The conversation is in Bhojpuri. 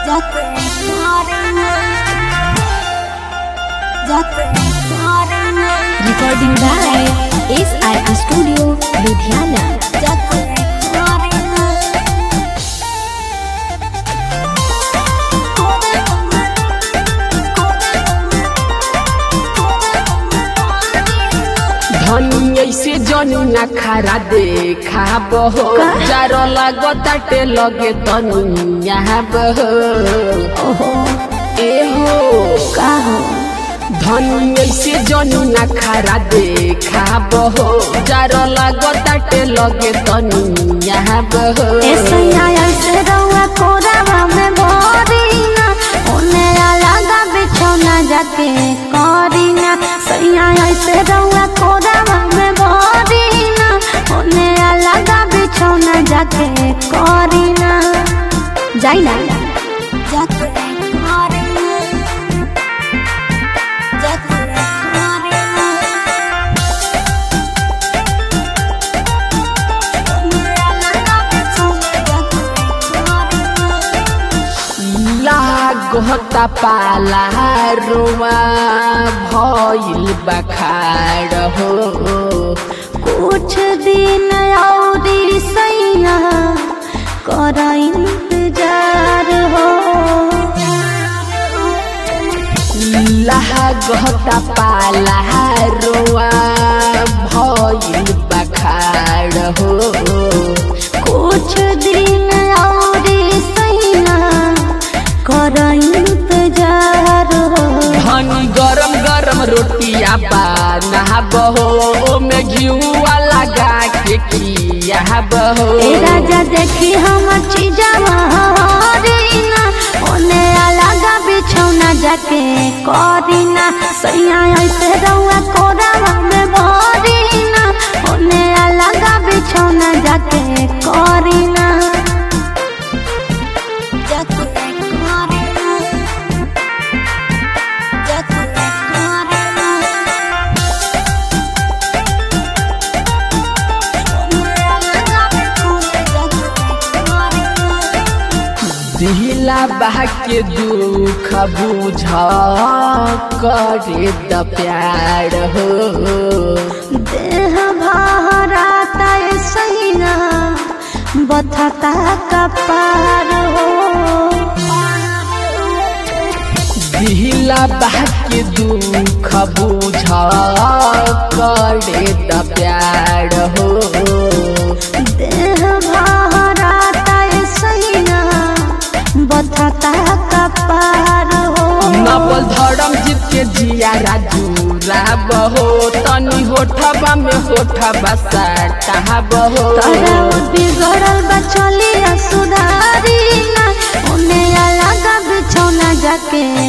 जाते मारेंगे जाते मारेंगे Recording by SI Studio, Ludhiana. जाते मारेंगे धनी ऐसे जनी ना खारा देखा बहो जारो लागो ताटे लगे तनी यहाँ बहो ए हो का हो धनी ऐसे जनी ना खारा देखा बहो जारो लागो ताटे लगे तनी यहाँ बहो ऐसे ऐसे रहुआ कोरावा में भरीना ओने अलगा बिछौना जाके करीना सैया ऐसे रहुआ कोरावा में भरीना ओने अलगा बिछौना जाके करीना जाई ना जाके करीना जाके करीना लागता पाला रोवा भइल बखाड़ हो कुछ दिन औरी सैया कर इंतजार हो लागता पाला रोवा भइल बखाड़ हो कुछ दिन औरी सैया कर इंतजार हो धनी गरम गरम रोटिया बना बहो में घिउआ लगा के किया बहो ए राजा देखी हमर चीजवा हरीना ओने अलगा बिछौना जाके करीना सैया ऐसे रहुआ कोरावा में भरीना ओने अलगा बिछौना जाके करीना जाके करीना जाके करीना दिला बहा के दुख बुझ करे द प्यार हो देह भराता सैना बथता कपार हो दिला बहा के दुख बुझ करे द प्यार हो देह भराता सैना बथता कपार हो नवल धर्म जीत के जिया राजूरा बहो तनी होठबा में होठबा साटा बहो तोरा बिगड़ल बचलिया सुधारी ना ओने अलग बिछौना जाके